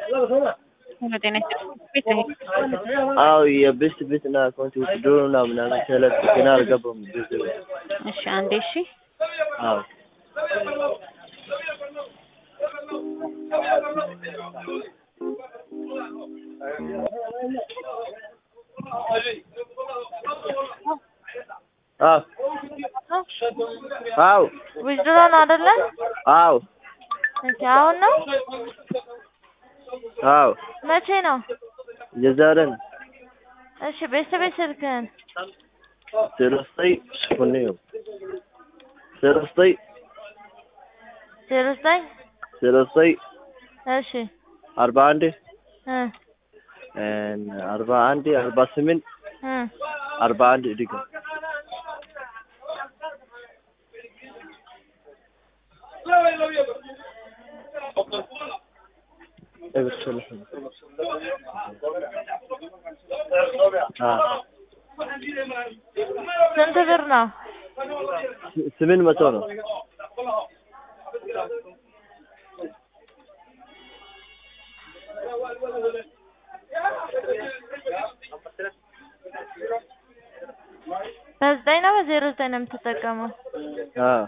ጤና ይስጥልኝ። አዎ የቤስት ቤት እና አካውንት ውስጥ ድሮ እና ምናምን ተለቅ ገና አልገባም። ብዙ እሺ አንዴ እሺ አዎ አዎ አዎ ዊዝድሮ ነው አይደለ? አዎ እሺ አሁን ነው? አዎ መቼ ነው? የዛሬ ነው። እሺ ቤተሰቤት ስልክህን ዜሮ ዘጠኝ ስምንት ነው ዜሮ ዘጠኝ ዜሮ ዘጠኝ ዜሮ ዘጠኝ እሺ አርባ አንድ እ አርባ አንድ አርባ ስምንት እ አርባ አንድ ድገም ስንት ብር ነው? ስምንት መቶ ነው። በዘጠኝ ነው በዜሮ ዘጠኝ ነው የምትጠቀመው? አዎ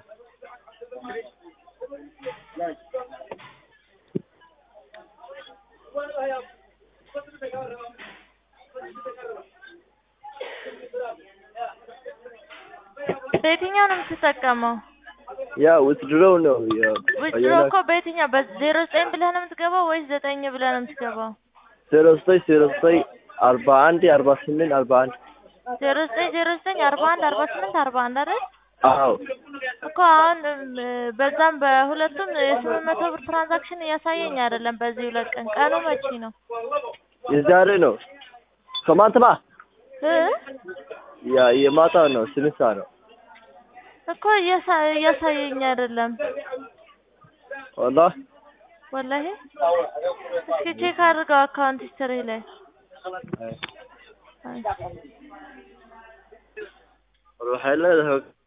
በየትኛው ነው የምትጠቀመው? ያ ውትድሮ ነው። ያ ዊዝድሮ እኮ በየትኛው በዜሮ ዘጠኝ ብለህ ነው የምትገባው ወይስ ዘጠኝ ብለህ ነው የምትገባው? ዜሮ ዘጠኝ ዜሮ ዘጠኝ አርባ አንድ አርባ ስምንት አርባ አንድ ዜሮ ዘጠኝ ዜሮ ዘጠኝ አርባ አንድ አርባ ስምንት አርባ አንድ አይደል? አዎ እኮ አሁን እ በዛም በሁለቱም የስምንት መቶ ብር ትራንዛክሽን እያሳየኝ አይደለም። በዚህ ሁለት ቀን ቀኑ መቼ ነው? የዛሬ ነው። ከማንትማ እ ያ የማታ ነው። ስምንት ሰዓት ነው። እኮ እያሳ- እያሳየኝ አይደለም። ወላሂ ወላሂ እስኪ ቼክ አድርገው አካውንት ሂስትሪ ላይ አይ። waxay leedahay